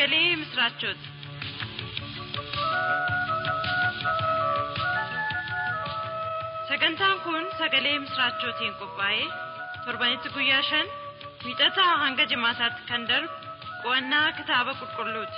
sagalee misiraachooti. Sagantaan kun sagalee misiraachootiin qophaa'ee torbanitti guyyaa shan miixataa hanga jimaataatti kan darbu qo'annaa kitaaba qulqulluuti.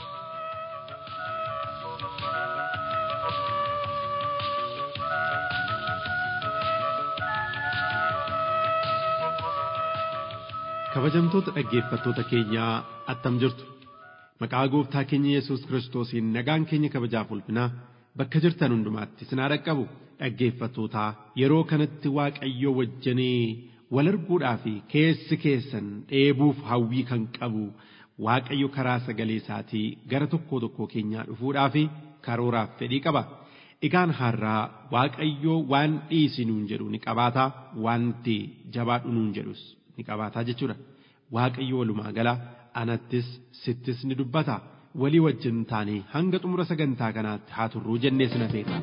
Kabajamtoota dhaggeeffattoota keenyaa attam jirtu maqaa gooftaa keenya Yesuus Kiristoosiin nagaan keenya kabajaaf ulfinaa bakka jirtan hundumaatti sinaa dhaqqabu dhaggeeffattootaa yeroo kanatti Waaqayyoo wajjinii wal arguudhaa fi keessi keessan dheebuuf hawwii kan qabu Waaqayyo karaa sagalee isaatii gara tokkoo tokkoo keenyaa dhufuudhaa fi karooraaf fedhii qaba. Egaan har'aa Waaqayyoo waan dhiisi nuun jedhu ni qabaataa wanti jabaadhu nuun jedhus ni qabaataa jechuudha. Waaqayyo walumaa gala anattis sittis ni dubbata. Walii wajjin taanee hanga xumura sagantaa kanaatti haa turruu jennee sina feerra.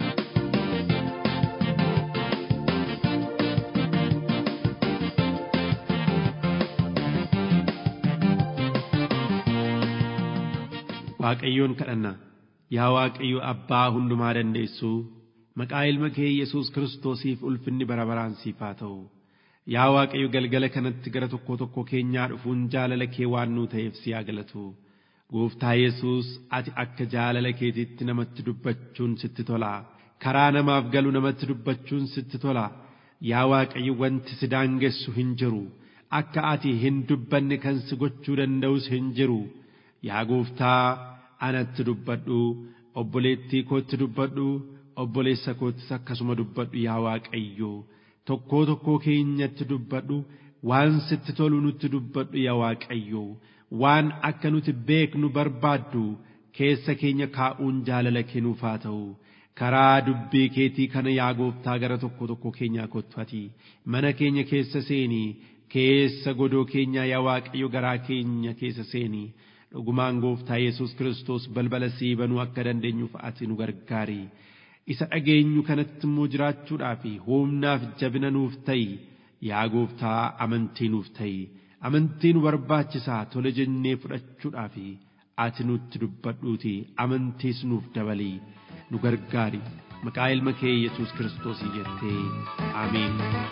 Waaqayyoon kadhanna. Yaa Waaqayyo Abbaa hundumaa dandeessuu maqaa ilma kee Yesuus Kiristoosiif ulfinni bara baraan siif haa ta'u. Yaa Waaqayyo galgala kanatti gara tokko tokko keenyaa dhufuun jaalala kee waan nuu ta'eef si haa galatu. Gooftaa Yesuus ati akka jaalala keetiitti namatti dubbachuun sitti tola. Karaa namaaf galu namatti dubbachuun sitti tola. Yaa Waaqayyo wanti si daangessu hin jiru. Akka ati hin dubbanne kan si gochuu danda'us hin jiru. Yaa Gooftaa anatti dubbadhu obboleettii kootti dubbadhu obboleessa koottis akkasuma dubbadhu yaa Waaqayyo. tokkoo tokkoo keenyatti dubbadhu waan sitti tolu nutti dubbadhu yaa Waaqayyo waan akka nuti beeknu barbaaddu keessa keenya kaa'uun jaalala kennuuf haa ta'u karaa dubbii keetii kana yaa gooftaa gara tokko tokko keenyaa kottu mana keenya keessa seenii keessa godoo keenyaa yaa Waaqayyo garaa keenya keessa seenii dhugumaan gooftaa Yesuus Kiristoos balbala sii banuu akka dandeenyuuf ati nu gargaari. isa dhageenyu kanatti immoo jiraachuudhaaf humnaaf jabina nuuf ta'i yaa gooftaa amantii nuuf ta'i amantii nu barbaachisaa tole jennee fudhachuudhaaf ati nutti dubbadhuuti amantiis nuuf dabalii nu gargaari maqaa ilma kee yesuus kiristoosii jettee ameen.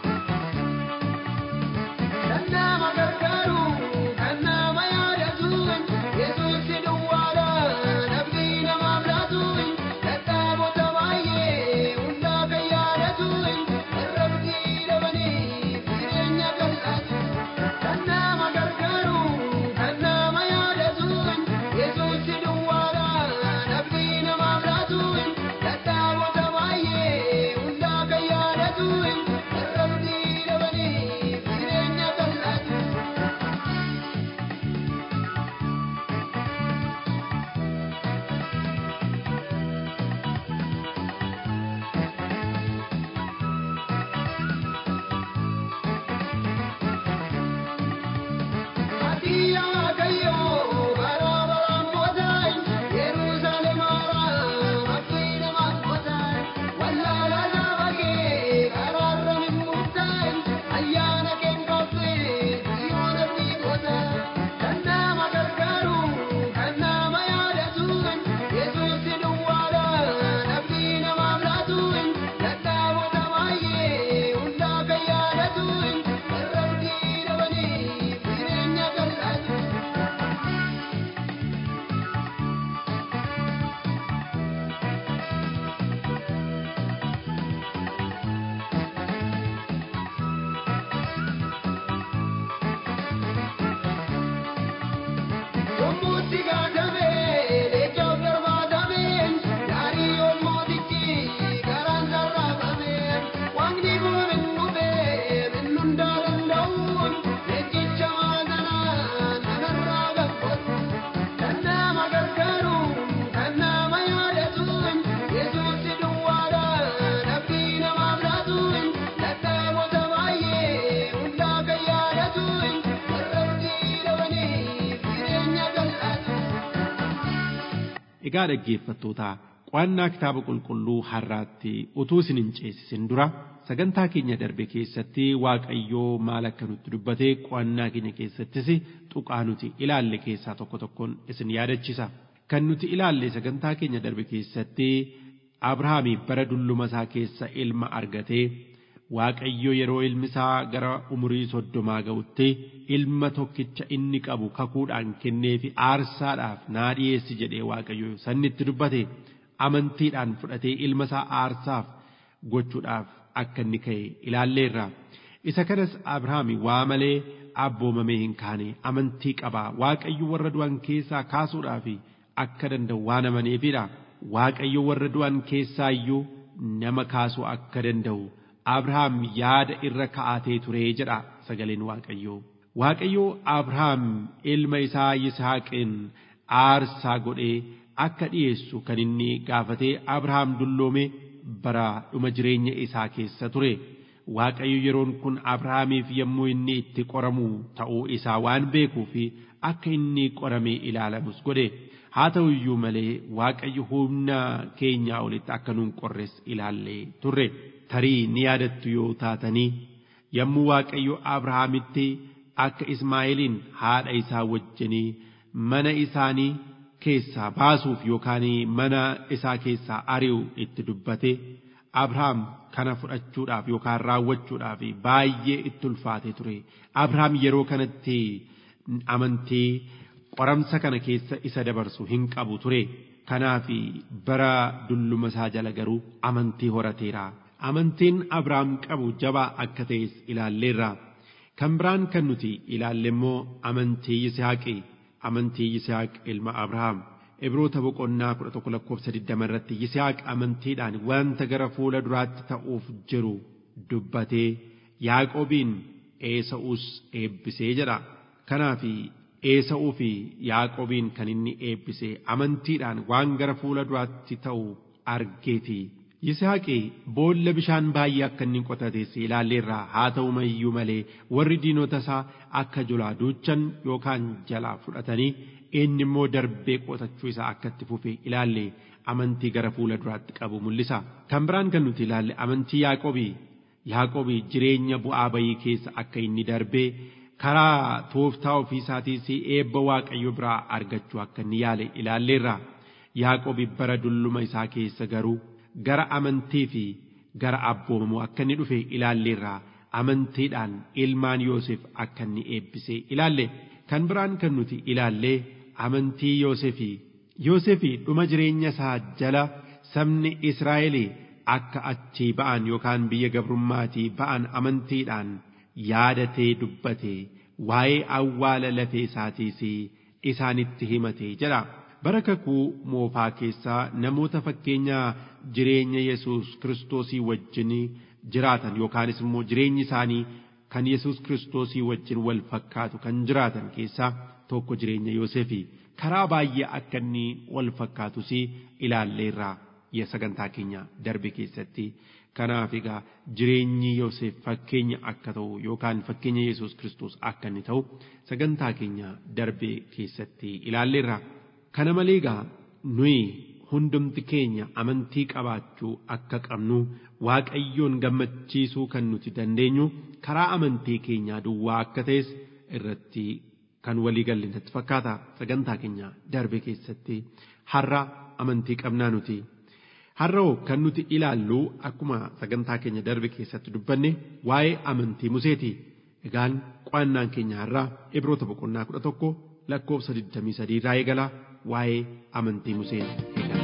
Nama gargaaru kan nama yaadatu Yesuus duwwaadha namni namaaf laatu dadhaabota baay'ee hundaa kan yaadatu irratti dhabanii jireenya bal'aatu. Kan nama gargaaru kan nama yaadatu Yesuus duwwaadha namni namaaf laatu dadhaabota baay'ee hundaa kan yaadatu irratti dhabanii jireenya bal'aatu. Yommuutti gaafame leencoof darbaatame gaarii olmootichi garaan sarraafame waaqni kun hin dhufe hin hundaa danda'u leencicha maatanaan namarraa gabbatu kan nama gargaaru kan nama yaadatu yesuusi duwwaadha nabbii namaaf laatu dadhaabota baay'ee hundaa kan yaadatu warratti dhabanii jireenya bal'aatu. Egaa dhaggeeffattootaa qo'annaa kitaaba qulqulluu har'aatti utuu isin hin ceesisin dura sagantaa keenya darbe keessatti waaqayyoo maal akka nutti dubbatee qo'annaa keenya keessattis tuqaa nuti ilaalle keessaa tokko tokkoon isin yaadachisa. Kan nuti ilaalle sagantaa keenya darbe keessatti Abrahaamii bara dulluma isaa keessa ilma argatee Waaqayyo yeroo ilmi isaa gara umurii soddomaa ga'utti ilma tokkicha inni qabu kakuudhaan kennee fi aarsaadhaaf naa dhiyeessi jedhee Waaqayyo sannitti dubbate amantiidhaan fudhatee ilma isaa aarsaaf gochuudhaaf akka inni ka'e ilaalleerra. Isa kanas Abrahaami waa malee abboomamee hin kaane amantii qabaa Waaqayyo warra du'an keessaa kaasuudhaaf akka danda'u waan amaneefidha. Waaqayyo warra du'an keessaa iyyuu nama kaasuu akka danda'u. Abrahaam yaada irra ka'atee ture jedha sagaleen Waaqayyoo. Waaqayyoo Abrahaam ilma isaa Yisihaaqiin aarsaa godhee akka dhiyeessu kan inni gaafatee Abrahaam dulloome bara dhuma jireenya isaa keessa ture. Waaqayyo yeroon kun Abrahaamiif yommuu inni itti qoramu ta'uu isaa waan beekuu fi akka inni qoramee ilaalamus godhe. Haa ta'u iyyuu malee Waaqayyo humna keenyaa olitti akka nuun qorres ilaallee turre. tarii ni yaadattu yoo taatanii yommuu Waaqayyo Abrahaamitti akka Ismaa'eeliin haadha isaa wajjinii mana isaanii keessaa baasuuf yookaan mana isaa keessaa ari'u itti dubbate Abrahaam kana fudhachuudhaaf yookaan raawwachuudhaaf baay'ee itti ulfaate ture. Abrahaam yeroo kanatti amantii qoramsa kana keessa isa dabarsu hin qabu ture. Kanaaf bara dulluma isaa jala garuu amantii horateera. amantiin Abrahaam qabu jabaa akka ta'es ilaalleerra. Kan biraan kan nuti ilaalle immoo amantii Yisihaaqi. Amantii Yisihaaq ilma Abrahaam. Ibroota boqonnaa kudha tokko lakkoofsa digdama irratti Yisihaaq amantiidhaan wanta gara fuula duraatti ta'uuf jiru dubbatee Yaaqoobiin Eesa'uus eebbisee jedha. Kanaaf Eesa'uu fi Yaaqoobiin kan inni eebbisee amantiidhaan waan gara fuula duraatti ta'u argeeti. Yisaaqi boolla bishaan baay'ee akka inni qotates ilaalleerraa haa ta'u iyyuu malee warri diinota isaa akka jalaa duuchan yookaan jalaa fudhatanii inni immoo darbee qotachuu isaa akka itti fufe ilaalle amantii gara fuula duraatti qabu mul'isa. Kan biraan kan nuti ilaalle amantii Yaaqoobii. Yaaqoobii jireenya bu'aa bayii keessa akka inni darbee karaa tooftaa ofii isaatiis eebba Waaqayyo biraa argachuu akka inni yaale ilaalleerra. Yaaqoobii bara dulluma isaa keessa garuu gara amantii fi gara abboomamuu akka inni dhufe ilaalleerraa amantiidhaan ilmaan Yoosef akka inni eebbisee ilaalle kan biraan kan nuti ilaallee amantii Yoosefii Yoosefii dhuma jireenya isaa jala sabni Israa'el akka achii ba'an yookaan biyya gabrummaatii ba'an amantiidhaan yaadatee dubbate waa'ee awwaala lafee isaatiis isaanitti himate jedha. bara kakuu moofaa keessaa namoota fakkeenya jireenya Yesuus kiristoosii wajjin jiraatan yookaanis immoo jireenyi isaanii kan Yesuus kiristoosii wajjin wal fakkaatu kan jiraatan keessaa tokko jireenya Yoosefii karaa baay'ee akka inni wal fakkaatus ilaalleerraa sagantaa keenya darbe keessatti. Kanaaf egaa jireenyi Yoosef fakkeenya akka ta'u yookaan fakkeenya Yesuus kiristoos akka inni ta'u sagantaa keenya darbe keessatti ilaalleerra. Kana malee egaa nuyi hundumti keenya amantii qabaachuu akka qabnu waaqayyoon gammachiisuu kan nuti dandeenyu karaa amantii keenyaa duwwaa akka ta'es irratti kan walii galle natti fakkaata sagantaa keenya darbe keessatti har'a amantii qabnaa nuti. Har'oo kan nuti ilaallu akkuma sagantaa keenya darbe keessatti dubbanne waa'ee amantii Museeti. Egaan qo'annaan keenya har'aa Ibroota boqonnaa kudha tokko lakkoofsa 23 irraa eegala waa'ee amantii Musee eegala.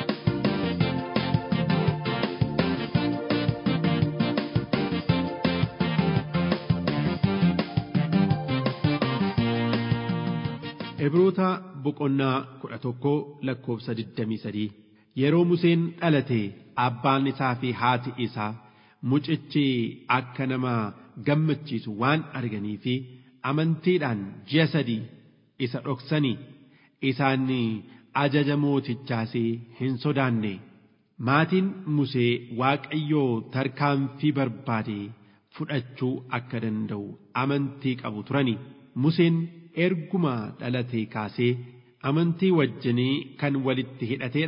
Ibroota boqonnaa kudha tokko lakkoofsa 23 yeroo Museen dhalate abbaan isaa fi haati isaa mucichi akka nama gammachiisu waan arganii fi amantiidhaan ji'a sadii isa dhoksanii isaan ajaja mootichaas hin sodaanne maatiin Musee Waaqayyoo tarkaanfii barbaade fudhachuu akka danda'u amantii qabu turani Museen erguma dhalatee kaasee amantii wajjinii kan walitti hidhateedha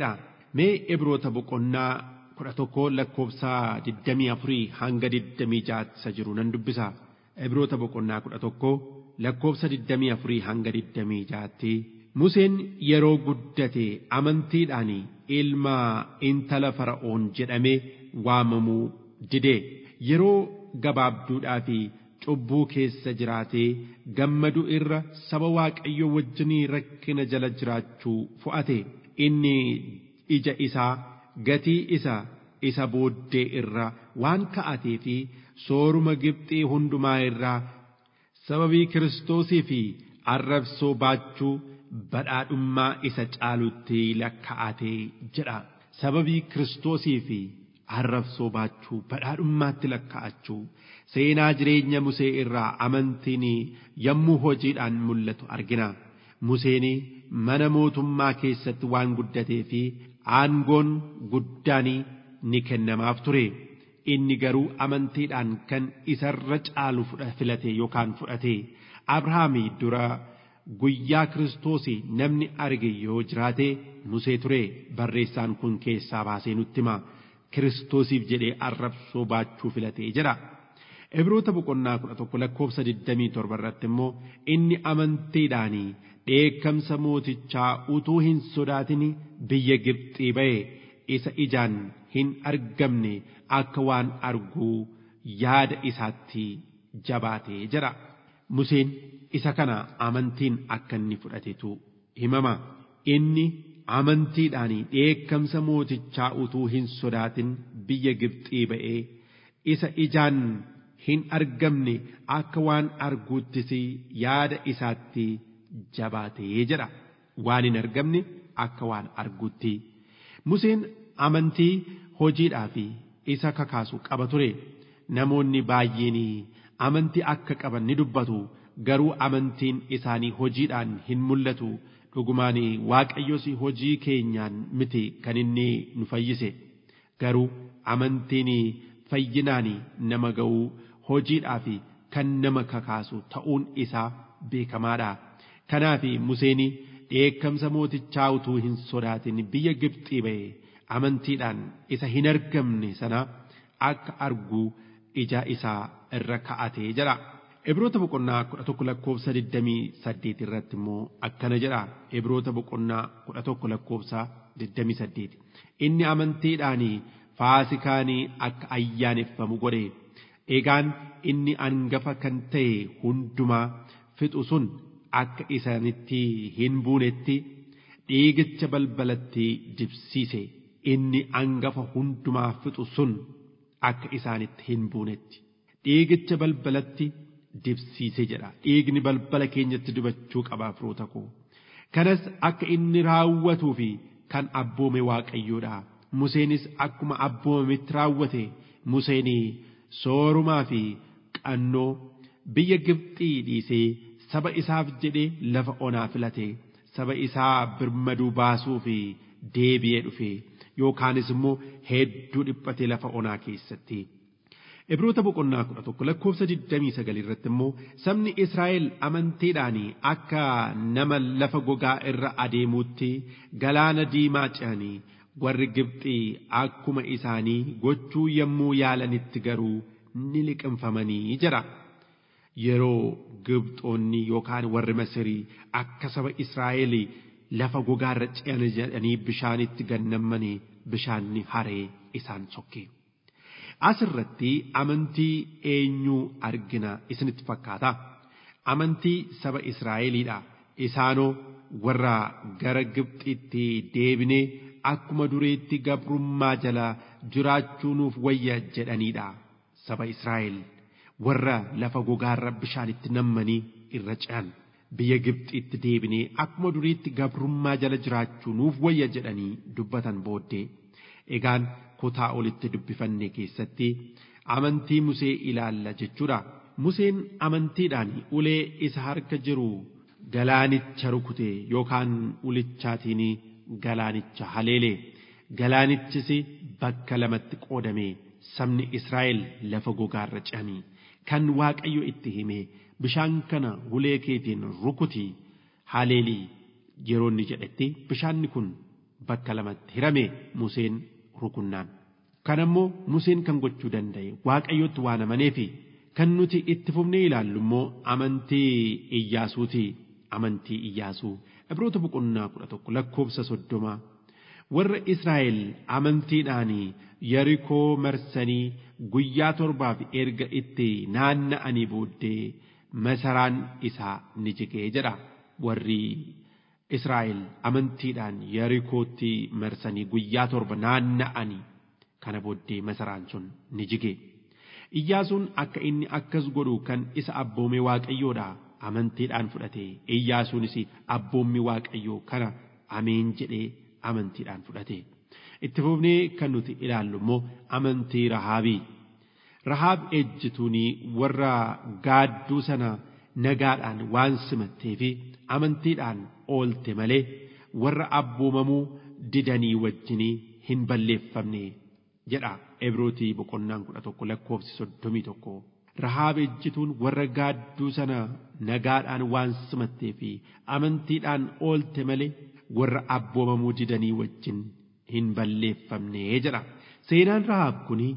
mee ibroota boqonnaa kudha tokko lakkoofsa digdamii afurii hanga digdamii jaha jiru nan dubbisa ibroota boqonnaa kudha tokko lakkoofsa digdamii afurii hanga digdamii jaatti Museen yeroo guddate amantiidhaan ilma intala fara'oon jedhamee waamamuu dide yeroo gabaabduudhaa fi cubbuu keessa jiraatee gammadu irra saba waaqayyo wajjinii rakkina jala jiraachuu fo'ate inni ija isaa gatii isa isa booddee irra waan ka'atee fi sooruma Gibxii hundumaa irraa sababii Kiristoosii fi arrabsoo baachuu badhaadhummaa isa caalutti lakka'atee jedha sababii Kiristoosii fi arrabsoo baachuu badhaadhummaatti lakka'achuu seenaa jireenya Musee irraa amantiin yommuu hojiidhaan mul'atu argina. Museen mana mootummaa keessatti waan guddatee fi aangoon guddaan ni kennamaaf ture. Inni garuu amantiidhaan kan isarra caalu filate yookaan fudhate. Abrahaam dura guyyaa Kiristoos namni arge yoo jiraate Musee ture barreessaan kun keessaa baasee nutti hima. Kiristoosiif jedhee arrabsoo baachuu filatee jira. Ibroota boqonnaa kudha tokko lakkoofsa digdamii torba irratti immoo inni amantiidhaan dheekkamsa mootichaa utuu hin sodaatin biyya Gibxii ba'e isa ijaan hin argamne akka waan arguu yaada isaatti jabaatee jira. Museen isa kana amantiin akka inni fudhatetu himama. Inni amantiidhaan dheekkamsa mootichaa utuu hin sodaatin biyya Gibxii ba'ee isa ijaan hin argamne akka waan arguuttis yaada isaatti jabaatee jedha waan hin argamne akka waan arguutti Museen amantii hojiidhaa fi isa kakaasu qaba ture namoonni baay'een amantii akka qaban ni dubbatu garuu amantiin isaanii hojiidhaan hin mul'atu dhugumaan waaqayyos hojii keenyaan miti kan inni nu fayyise garuu amantiin fayyinaan nama ga'uu hojiidhaa fi kan nama kakaasu ta'uun isaa beekamaadha. Kanaaf Museen dheekkamsa mootichaa utuu hin sodaatin biyya Gibxii ba'e amantiidhaan isa hin argamne sana akka argu ija isaa irra ka'atee jira. Ibroota boqonnaa kudha tokko lakkoofsa digdamii saddeet irratti immoo akkana jedha. Ibroota boqonnaa kudha tokko lakkoofsa digdamii saddeet. Inni amantiidhaan faasikaanii akka ayyaaneffamu godhe. Egaan inni angafa kan ta'e hundumaa fixu sun akka isaanitti hin buunetti dhiigicha balbalatti dibsiise. Inni angafa hundumaa fixu sun akka isaanitti hin buunetti. Dhiigicha balbalatti dibsiise jedha. Dhiigni balbala keenyatti dibachuu qaba firoota koo. Kanas akka inni raawwatuu fi kan abboome waaqayyoodha. Museenis akkuma abboomametti raawwate Museenii soorumaa fi qannoo biyya Gibxii dhiisee saba isaaf jedhee lafa onaa filate saba isaa birmaduu baasuu fi deebi'ee dhufe yookaanis immoo hedduu dhiphate lafa onaa keessatti. Ibroota boqonnaa kudha tokko lakkoofsa digdamii sagal irratti immoo sabni Israa'el amantiidhaan akka nama lafa gogaa irra adeemuutti galaana diimaa ce'anii warri Gibxii akkuma isaanii gochuu yommuu yaalanitti garuu ni liqinfamanii jira. Yeroo Gibxoonni yookaan warri Masirii akka saba Israa'el lafa gogaarra ce'an jedhanii bishaanitti gannammanii bishaanni haree isaan sokke. Asirratti amantii eenyuu argina isinitti fakkaata. Amantii saba Israa'eliidha. Isaanoo warra gara Gibxitti deebinee akkuma dureetti gabrummaa jala jiraachuu nuuf wayya jedhaniidha. Saba Israa'el warra lafa gogaarra bishaanitti nammanii irra ce'an biyya Gibxitti deebinee akkuma duriitti gabrummaa jala jiraachuu nuuf wayya jedhanii dubbatan booddee. Egaan kutaa olitti dubbifanne keessatti amantii Musee ilaalla jechuudha. Museen amantiidhaan ulee isa harka jiru galaanicha rukute yookaan ulichaatiin galaanicha haleele. Galaanichis bakka lamatti qoodame sabni Israa'el lafa gogaarra ce'anii kan Waaqayyo itti hime bishaan kana ulee keetiin rukuti haleelii yeroo inni jedhetti bishaanni kun bakka lamatti hirame Museen rukunnaan. Kan ammoo Museen kan gochuu danda'e Waaqayyotti waan amaneefi kan nuti itti fufnee ilaallu immoo amantii Iyyaasuuti. Amantii Iyyaasuu Ibroota boqonnaa kudha tokko lakkoofsa soddoma. Warra Israa'el amantiidhaan Yarikoo marsanii guyyaa torbaaf erga itti naanna'anii booddee masaraan isaa ni jigee jedha. Warri Israa'el amantiidhaan Yarikootti marsanii guyyaa torba naanna'anii kana booddee masaraan sun ni jige. Iyyaasuun akka inni akkas godhu kan isa abboome Waaqayyoodha. Amantiidhaan fudhate Iyyaasuunis abboommi Waaqayyoo kana ameen jedhee amantiidhaan fudhate. Itti fufnee kan nuti ilaallu immoo amantii Rahaabii. Rahaab ejjituunii warra gaadduu sana nagaadhaan waan simattee fi amantiidhaan oolte malee warra abboomamuu didanii wajjinii hin balleeffamne jedha Ebrootii boqonnaan kudha tokko lakkoofsi soddomii tokko. Rahaab ejjituun warra gaadduu sana nagaadhaan waan simattee fi amantiidhaan oolte malee warra abboomamuu didanii wajjin hin balleeffamne jedha. Seenaan Rahaab kuni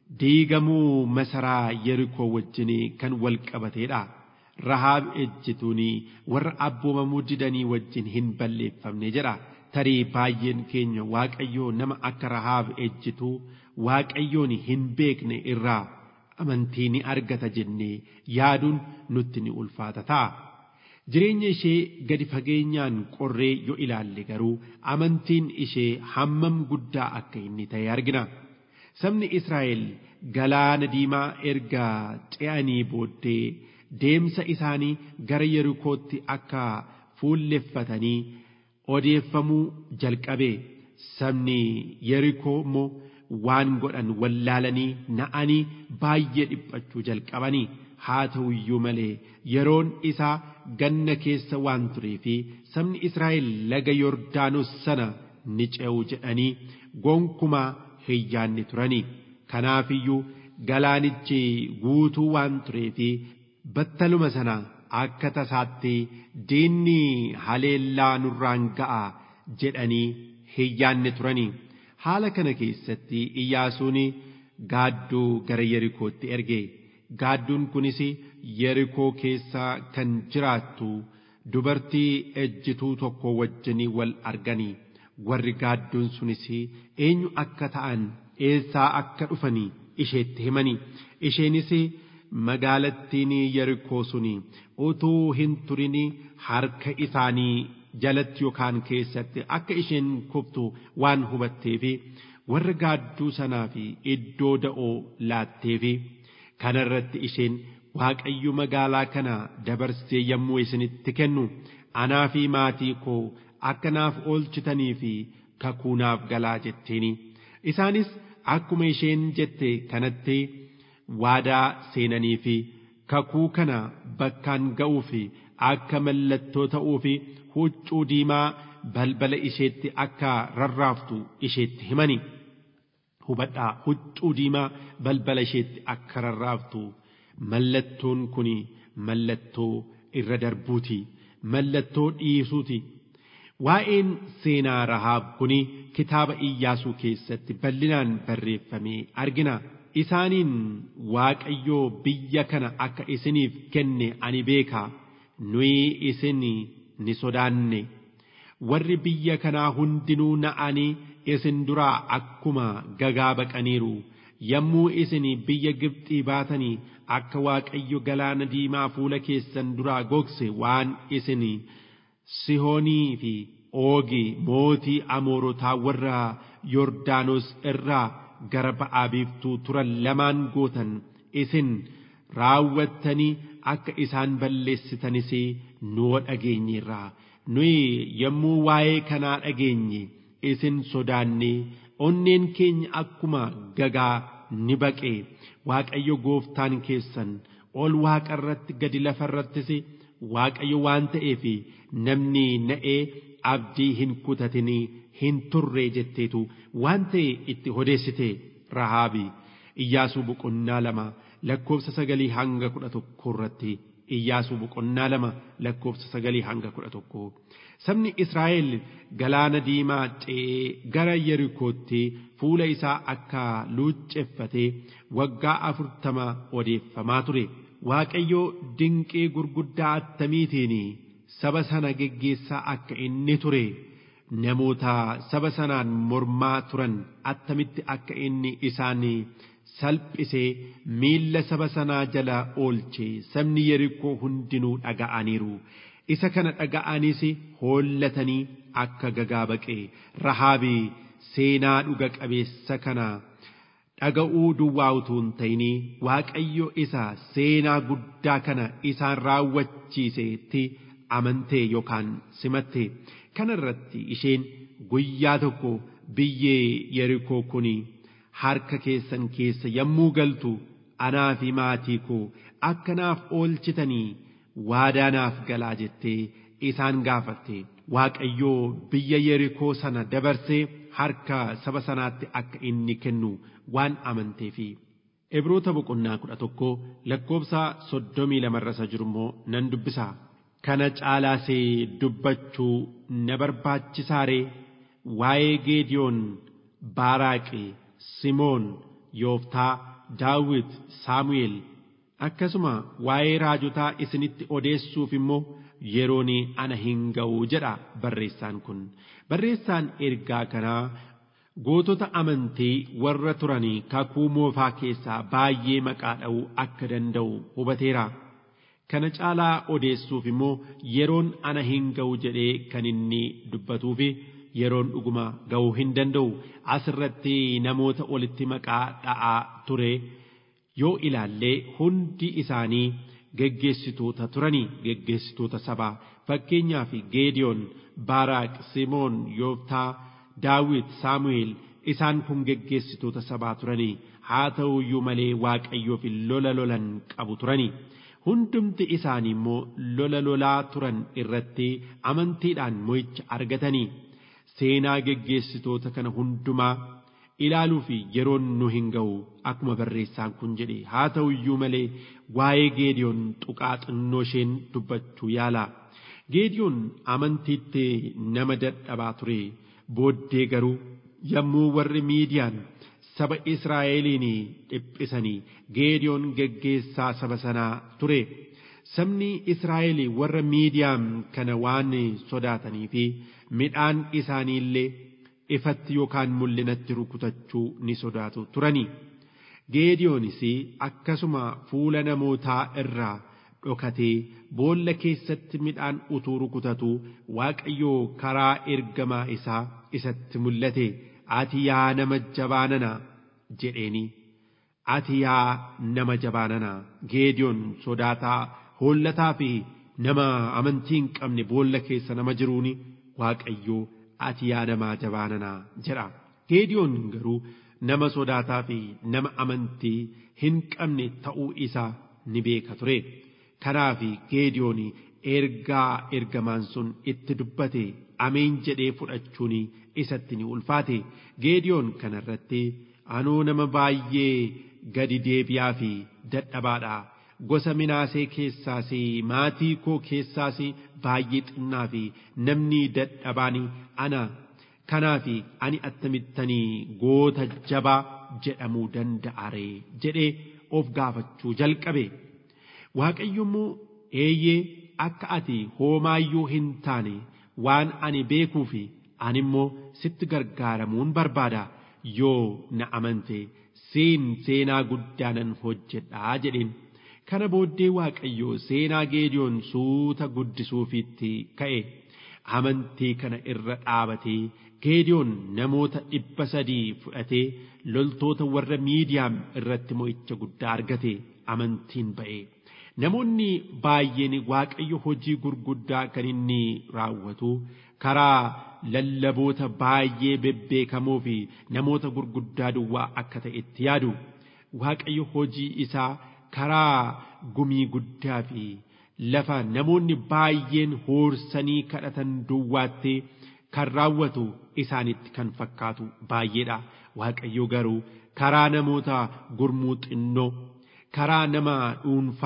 diigamuu masaraa Yerikoo wajjin kan wal qabateedha. Rahaab ejjituun warra abboomamuu didanii wajjin hin balleeffamne jedha. Tarii baay'een keenya Waaqayyoo nama akka Rahaab ejjituu Waaqayyoon hin beekne irraa amantii ni argata jennee yaaduun nutti ni ulfaata ta'a. Jireenya ishee gadi fageenyaan qorree yoo ilaalle garuu amantiin ishee hammam guddaa akka inni ta'e argina. Sabni Israa'el galaana diimaa erga ce'anii booddee deemsa isaanii gara Yerikootti akka fuulleffatanii odeeffamuu jalqabe. Sabni Yerikoo immoo waan godhan wallaalanii na'anii baay'ee dhiphachuu jalqabanii haa ta'u iyyuu malee yeroon isaa ganna keessa waan turee fi sabni Israa'el laga Yordaanos sana ni ce'u jedhanii gonkumaa hin yaanne turanii kanaafiyyuu galaanichi guutuu waan turee fi battaluma sana akka tasaatti diinni haleellaa nurraan ga'a jedhanii hin yaanne turanii. haala kana keessatti iyyaasuun gaadduu gara yerikootti erge gaadduun kunis yerikoo keessa kan jiraattu dubartii ejjituu tokko wajjinii wal arganii warri gaadduun sunis eenyu akka ta'an eessaa akka dhufanii isheetti himanii isheenis magaalattiin yerikoo sun utuu hin turin harka isaanii jalatti yookaan keessatti akka isheen kuftu waan hubatteef warra gaadduu sanaa fi iddoo da'oo laatteef kanarratti isheen waaqayyo magaalaa kana dabarsee yommuu isinitti kennu anaa fi maatii koo akka naaf oolchitanii fi kakuu naaf galaa jetteeni isaanis akkuma isheen jette kanatti waadaa seenanii fi kakuu kana bakkaan ga'uu fi akka mallattoo ta'uu fi huccuu diimaa balbala isheetti akka rarraaftu isheetti himani. Hubadhaa huccuu diimaa balbala isheetti akka rarraaftu mallattoon kun mallattoo irra darbuuti. Mallattoo dhiisuuti. Waa'een seenaa Rahaab kun kitaaba Iyyaasuu keessatti bal'inaan barreeffamee argina. Isaaniin Waaqayyoo biyya kana akka isiniif kenne ani beeka. Nuyi isin ni sodaanne warri biyya kanaa hundinuu na'anii isin duraa akkuma gagaa baqaniiru yommuu isin biyya Gibxii baatanii akka Waaqayyo galaana diimaa fuula keessan duraa gogse waan isin Sihoonii fi Oogi mootii Amoorotaa warra Yordaanos irraa gara ba'aa biiftuu turan lamaan gootan isin raawwattanii akka isaan balleessitanis nuu dhageenyeerraa nuyi yommuu waa'ee kanaa dhageenye isin sodaanne onneen keenya akkuma gagaa ni baqe waaqayyo gooftaan keessan ol waaqa irratti gadi lafa irrattis waaqayyo waan ta'eef namni na'ee abdii hin kutatin hin turre jetteetu waan ta'e itti odeessite rahaabi iyyaasuu boqonnaa lama lakkoofsa sagalii hanga kudha tokko irratti iyyaasuu boqonnaa lama lakkoofsa sagalii hanga kudha tokko sabni Israa'el galaana diimaa ce'ee gara Yerikootti fuula isaa akka luucceffatee waggaa afurtama odeeffamaa ture. Waaqayyo dinqii gurguddaa attamiitiin saba sana geggeessaa akka inni ture namoota saba sanaan mormaa turan attamitti akka inni isaan salphisee miilla saba sanaa jala oolche sabni yerikoo hundinuu dhaga'aniiru. Isa kana dhaga'anis hoollatanii akka gagaa baqee rahaabii seenaa dhuga qabeessa kana dhaga'uu duwwaa utuu hin ta'inii waaqayyo isa seenaa guddaa kana isaan raawwachiiseetti amantee yookaan simatte kana irratti isheen guyyaa tokko biyyee yerikoo kun harka keessan keessa yommuu galtu anaa fi maatii koo akkanaaf oolchitanii waadaanaaf galaa jettee isaan gaafatte waaqayyoo biyya yerikoo sana dabarsee harka saba sanaatti akka inni kennu waan amanteefi. Ibroota boqonnaa kudha tokko lakkoobsa soddomii lamarra isa jiru immoo nan dubbisa. Kana caalaasee dubbachuu na barbaachisaaree waa'ee Geediyoon, Baaraaqi, Simoon, Yooftaa, Daawit, Saamu'eel akkasuma waa'ee raajotaa isinitti odeessuuf immoo yeroon ana hin ga'u jedha barreessaan kun. Barreessaan ergaa kanaa gootota amantii warra turanii kakuu moofaa keessaa baay'ee maqaa dha'uu akka danda'u hubateera. Kana caalaa odeessuuf immoo yeroon ana hin ga'u jedhee kan inni dubbatuufi yeroon dhuguma ga'uu hin danda'u asirratti namoota olitti maqaa dha'aa ture yoo ilaallee hundi isaanii geggeessitoota turanii geggeessitoota sabaa fakkeenyaaf Geediyoon, Baaraaq, Simoon, Yooftaa, Daawit, Saamu'eel isaan kun geggeessitoota sabaa turanii haa ta'u iyyuu malee Waaqayyoof lola lolan qabu turanii. Hundumti isaanii immoo lola lolaa turan irratti amantiidhaan mo'icha argatanii seenaa geggeessitoota kana hundumaa ilaaluu fi yeroon nu hin ga'u akkuma barreessaan kun jedhe haa ta'u iyyuu malee waa'ee Geediyoon tuqaa xinnoo isheen dubbachuu yaala. Geediyoon amantiitti nama dadhabaa ture booddee garuu yommuu warri miidiyaan saba Israa'eliin dhiphisanii Geediyoon geggeessaa saba sanaa ture. Sabni Israa'el warra miidiyaan kana waan sodaatanii fi midhaan isaanii illee ifatti yookaan mul'inatti rukutachuu ni sodaatu turani. Geediyoonis akkasuma fuula namootaa irraa dhokatee boolla keessatti midhaan utuu rukutatu Waaqayyoo karaa ergamaa isaa isatti mul'ate. ati yaa nama jabaanana jedheeni ati yaa nama jabaanana geediyoon sodaataa hollataa fi nama amantii hin qabne boolla keessa nama jiruuni waaqayyoo ati yaa nama jabaanana jedha geediyoon garuu nama sodaataa fi nama amantii hin qabne ta'uu isaa ni beeka ture kanaaf geediyoon ergaa ergamaan sun itti dubbate ameen jedhee fudhachuun isatti ni ulfaate geediyoon kanarratti anuu nama baay'ee gadi deebi'aa fi dadhabaadha gosa minaasee keessaas maatii koo keessaas baay'ee xinnaa fi namni dadhabaan ana kanaaf ani attamittanii goota jabaa jedhamuu danda'aree jedhee of gaafachuu jalqabe waaqayyo immoo eeyyee akka ati hoomaayyuu hin taane waan ani beekuu fi ani immoo sitti gargaaramuun barbaada yoo na amante siin seenaa guddaanan hojjedhaa jedheen kana booddee waaqayyo seenaa geediyoon suuta guddisuufitti ka'e amantii kana irra dhaabatee geediyoon namoota dhibba sadii fudhatee loltoota warra miidiyaam irratti mo'icha guddaa argate amantiin ba'e. Namoonni baay'een waaqayyo hojii gurguddaa kan inni raawwatu karaa lallaboota baay'ee bebbeekamoo fi namoota gurguddaa duwwaa akka ta'etti yaadu. Waaqayyo hojii isaa karaa gumii guddaa fi lafa namoonni baay'een hoorsanii kadhatan duwwaatti kan raawwatu isaanitti kan fakkaatu baay'eedha. Waaqayyo garuu karaa namoota gurmuu xinnoo karaa nama dhuunfaa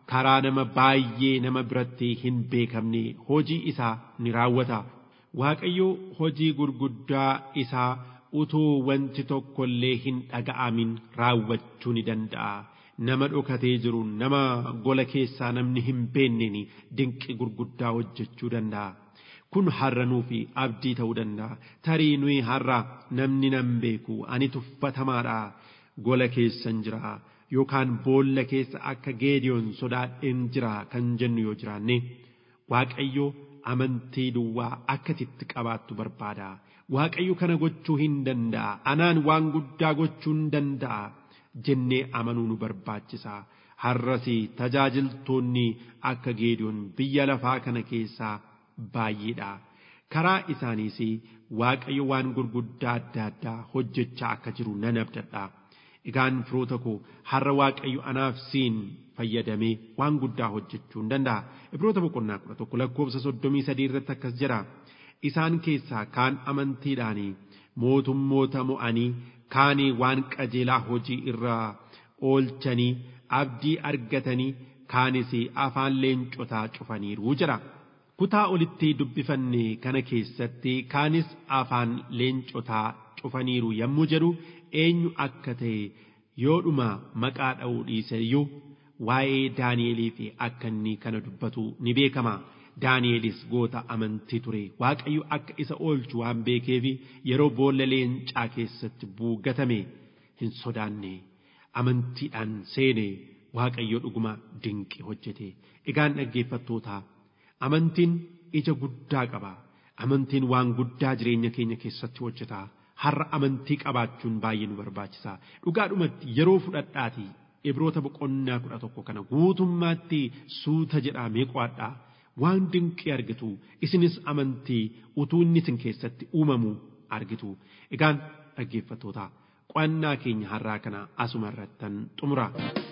karaa nama baay'ee nama biratti hin beekamne hojii isaa ni raawwata. Waaqayyo hojii gurguddaa isaa utuu wanti tokko illee hin dhaga'amin raawwachuu ni danda'a. Nama dhokatee jiru nama gola keessaa namni hin beenneen dinqi gurguddaa hojjechuu danda'a. Kun har'a nuufi abdii ta'uu danda'a. Tarii nuyi har'a namni nan beeku ani tuffatamaadha. Gola keessan jira yookaan boolla keessa akka geediyoon sodaadheen jira kan jennu yoo jiraanne Waaqayyo amantii duwwaa akkasitti qabaattu barbaada. Waaqayyo kana gochuu hin danda'a. Anaan waan guddaa gochuu hin danda'a. Jennee amanuu nu barbaachisa. Har'as tajaajiltoonni akka geediyoon biyya lafaa kana keessaa baay'eedha. Karaa isaaniis Waaqayyo waan gurguddaa adda addaa hojjechaa akka jiru nan abdadha. Egaan firoota koo har'a Waaqayyo anaaf siin fayyadamee waan guddaa hojjechuu hin danda'a. Ibroota boqonnaa kudha tokko lakkoofsa soddomii sadii irratti akkas jira. Isaan keessaa kaan amantiidhaan mootummoota mo'anii kaanii waan qajeelaa hojii irraa oolchanii abdii argatanii kaanis afaan leencotaa cufaniiru jira. Kutaa olitti dubbifanne kana keessatti kaanis afaan leencotaa cufaniiru yommuu jedhu eenyu akka ta'e yoodhuma maqaa dha'uu dhiise iyyuu waa'ee Daani'elii fi akka inni kana dubbatu ni beekama. Daani'elis goota amantii ture. Waaqayyo akka isa oolchu waan beekeef yeroo boolla leencaa keessatti buugatame hin sodaanne. Amantiidhaan seene Waaqayyo dhuguma dinqi hojjete. Egaan dhaggeeffattootaa amantiin ija guddaa qaba. Amantiin waan guddaa jireenya keenya keessatti hojjeta. Har'a amantii qabaachuun baay'ee nu barbaachisa. Dhugaadhumatti yeroo fudhadhaati ibroota boqonnaa kudha tokko kana guutummaatti suuta jedhamee qo'adhaa. Waan dinqii argitu isinis amantii utuu inni isin keessatti uumamu argitu. Egaan dhaggeeffattoota qo'annaa keenya har'aa kana asuma irrattan xumura.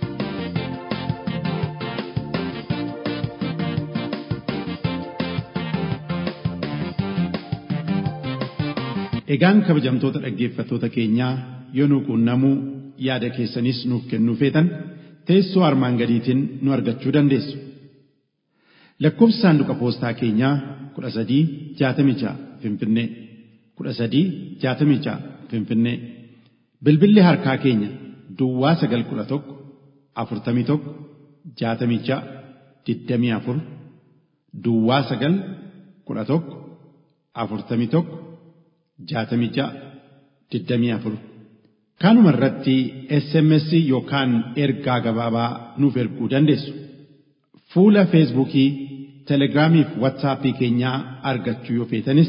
Egaan kabajamtoota dhaggeeffattoota keenyaa yoo nu quunnamuu yaada keessanis nuuf kennuu feetan teessoo armaan gadiitiin nu argachuu dandeessu. Lakkoofsi saanduqa poostaa keenyaa kudha sadii jaatamii ja'a Finfinnee kudha sadii jaatamii ja'a Finfinnee bilbilli harkaa keenya Duwwaa sagal kudha tokko afurtamii tokko jaatamii ja'a digdamii afur Duwwaa sagal kudha tokko afurtamii tokko jaatamii ja'a digdamii afur kanuma irratti SMS yookaan ergaa gabaabaa nuuf erguu dandeessu. Fuula Feesbuukii, Telegiraamii fi Waatsaappii keenyaa argachuu yoo feetanis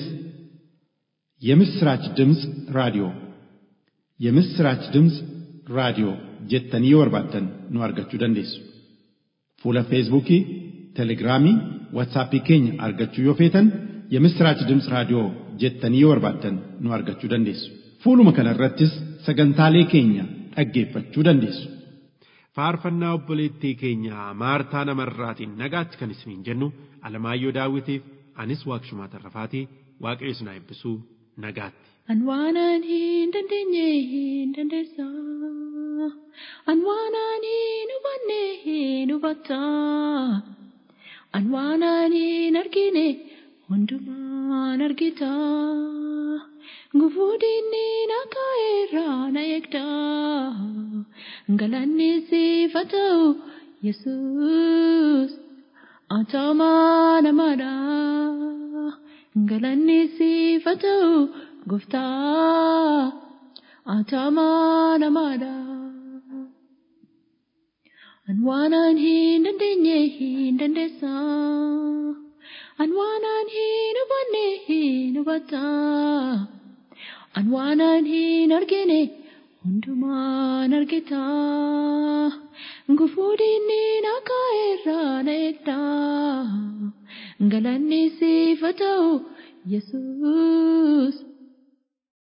የምስራች ድምፅ ራዲዮ የምስራች ድምፅ ራዲዮ jettanii yoo barbaaddan nu argachuu dandeessu. Fuula Feesbuukii, Telegiraamii, Waatsaappii keenya argachuu yoo feetan የምስራች ድምፅ raadiyoo jettanii yoo barbaaddan nu argachuu dandeessu. Fuuluma kana irrattis sagantaalee keenya dhaggeeffachuu dandeessu. faarfannaa obboleettii keenya maartaa namarraatiin nagaatti kan isiniin jennu alamaayyoo daawwitiif anis waaqshumaa tarrafaatii waaqayyo isin haa eebbisuu nagaatti. An waanan hin dandeenye hin dandeessa. An waanan hin hubanne hin hubata. An waanan hin argine hundumaan argita. Gufuu diinni nagaa irraa na eegda. Galanni siif haa ta'u Yesuus. Atamaa namaadha. Galanni siif haa ta'u Gooftaa. Atamaa namaadha. An waanan hin dandeenye hin dandeessa. An waanan hin hubanne hin hubata. An waanan hin argine hundumaan argita. Gufuu diinni nagaa irraa na eegda. Galanni siif haa ta'u Yesuus.